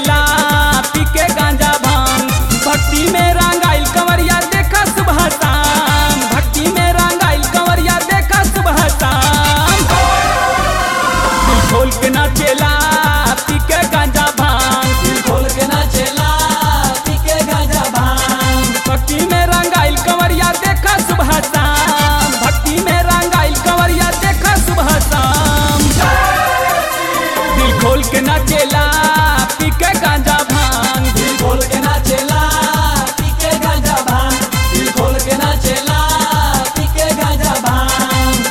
नाचेला पी के गांजा भांग भक्ति में रंगाइल कंवरिया देखा सुबह शाम भक्ति में रंगाइल कंवरिया देखा सुबह शाम दिल खोल के नाचेला पी के गांजा भांग दिल खोल के नाचेला पी के गांजा भांग भक्ति में रंगाइल कंवरिया देखा सुबह शाम भक्ति में रंगाइल कंवरिया देखा सुबह शाम दिल खोल के नाचेला पी के गांजा भांग दिल खोल के नाचेला पी के गांजा भांग दिल खोल के नाचेला पी के गांजा भांग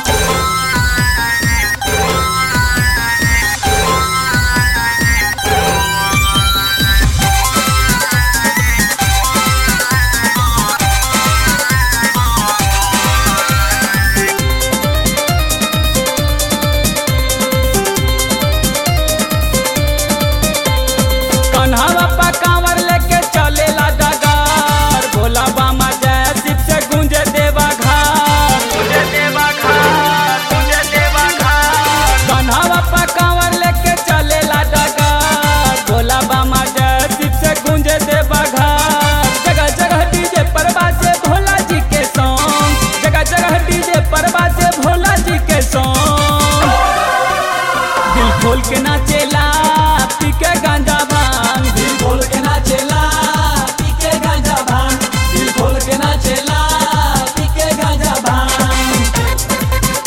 कन्हवा पा कांवर लेके चलेला डगर भोला बामा जय शिव से गूंजे देवा घर गूंजे देवा घर गूंजे देवा घर कन्हवा पा कांवर लेके चलेला डगर भोला बामा जय शिव से गूंजे देवा घर जगह जगह डीजे पर बाजे भोला जी के सॉन्ग जगह जगह डीजे पर बाजे भोला जी के सॉन्ग दिल खोल के नाचेला पी के गांजा भांग दिल खोल के नाचेला पी के गांजा भांग दिल खोल के नाचेला पी के गांजा भांग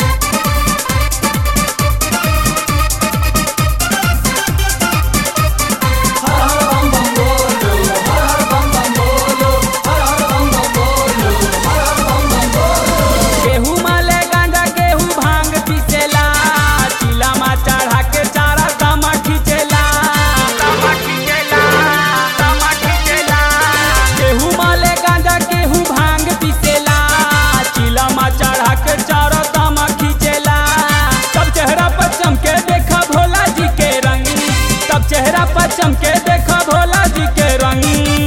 हर हर बम बम बोलो हर हर बम बम बोलो हर हर बम बम बोलो हर हर बम बम बोलो केहू माले गांजा केहू भांग पीसेला चिलामा चढ़ा के चारा दामा खींचेला दामा खींचेला दामा खींचेला केहू माले गांजा केहू भांग पीसेला चिलामा चढ़ा के चारा दामा खींचेला सब चेहरा पर चमके देखा भोला जी के रंग सब चेहरा पर चमके देखा भोला जी के रंग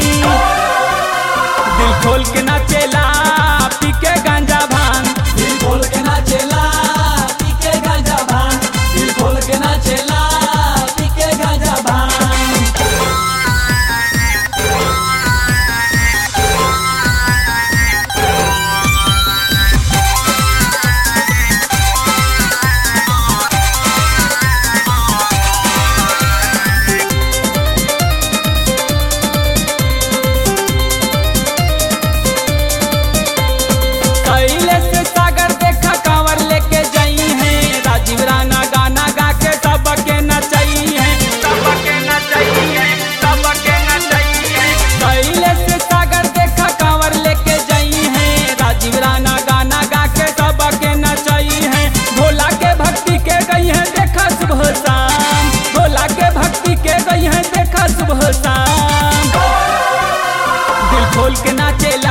दिल खोल के नाचेला पी के गांजा भांग दिल खोल के नाचेला पी के गांजा भांग दिल खोल के नाचेला पी के गांजा भांग कैले से सागर देखा कांवर लेके जाई है राजीव राणा गाना गा के सबके नचाई है सबके नचाई है सबके नचाई है कैले से सागर देखा कांवर लेके जाई है राजीव राणा गाना गा के सबके नचाई है भोला के भक्ति के गई है देखा सुबह शाम भोला के भक्ति के गई है देखा सुबह शाम दिल खोल के नाचेला